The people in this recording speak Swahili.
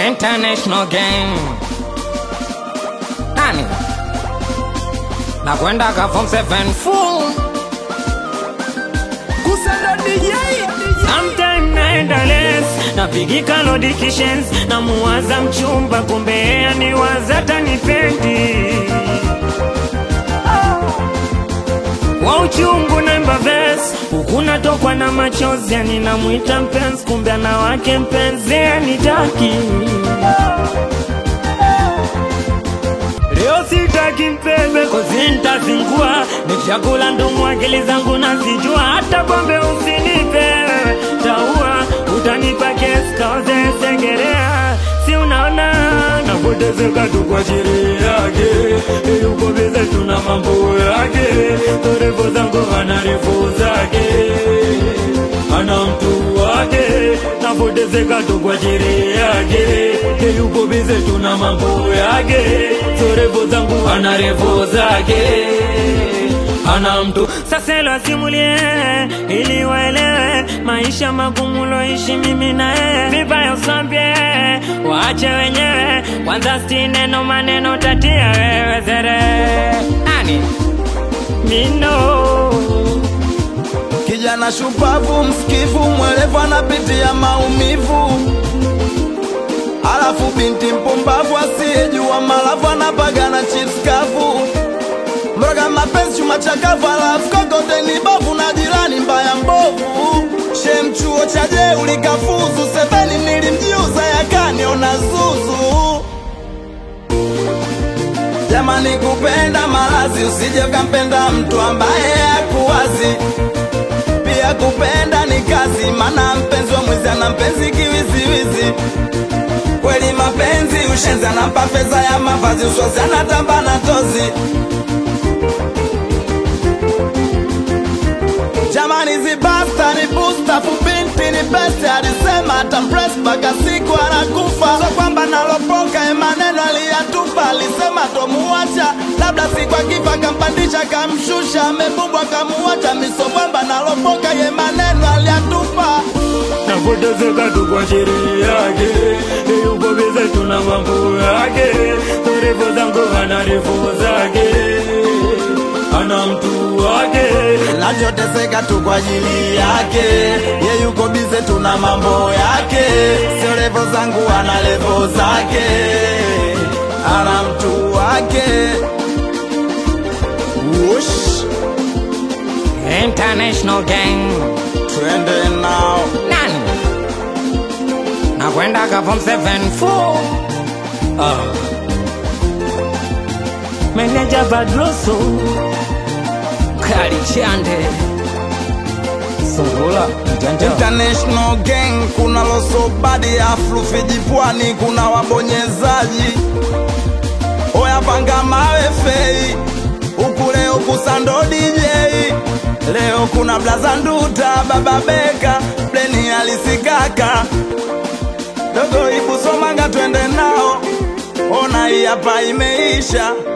International gang. Nani? Nakwenda ka form 7 full. Kusenda DJ Sometime naenda les napigika lodikishes na muwaza mchumba kumbe yeye aniwaza tanipendi wa uchungu naimba ves huku natokwa na machozi yani namwita mpenzi kumbe ana wake mpenzi anitaki Leo sitaki mpembe kozi ntazingua Nikishakula ndumu akili zangu nazijua Hata pombe usinipe Taua utanipa kesi kaoze sengerea Si unaona napotezeka tu kwa ajili yake Yuko bize tuna mambo yake Torefu zangu ana refu zake ana mtu wake napotezeka tu kwa ajili yake Ye yuko bize tuna mambo yake zorevo zangu ana revo zake ana mtu sasa elo asimulie ili waelewe maisha magumu loishi mimi na yeye vibaya usambie waache wenyewe kwanza sti neno maneno tatia wewe zere Nani? mino kijana shupavu, msikivu, mwelevu, anapitia maumivu, alafu binti mpumbavu asiyejua malavu anapagana chips kavu, mroga mapenzi chuma chakavu, alafu kokote ni bovu na jirani mbaya mbovu. Shem chuo cha jeuli kafuzu, seveni nilimjiuza yakaniona zuzu. Jamani, kupenda malazi, usije ukampenda mtu ambaye hakuwazi pia kupenda ni kazi, mana mpenzi wa mwizi ana mpenzi kiwiziwizi. Kweli mapenzi ushenzi, anampa fedha ya mavazi, uswazi anatamba na tozi. Jamani, zibasta ni busta, fubinti ni besti, alisema atampress mpaka siku anakufa. So kwamba nalopoka ye maneno aliyatupa, alisema tomuacha, labda siku akifa kampandisha kamshusha, amebumbwa kamuacha, miso kwamba nalopoka ye maneno aliyatupa. napotezeka tu kwa ajili yake yuko bize tuna mambo yake torevo zangu ana refu zake ana mtu wake Nachoteseka tu kwa ajili yake, ye yuko bize, tuna mambo yake, sio levo zangu, ana levo zake, ana mtu wake. Wush, International gang. twende nao Nani? Nakwenda ka form 7 full. meneja badroso Kali chande. Sungula mjanja. International gang, kuna losobadi aflu vijipwani, kuna wabonyezaji oya panga mawe fei huku leo kusando DJ leo kuna blaza nduta baba beka pleni alisikaka dogo ibu somanga twende nao ona hii hapa imeisha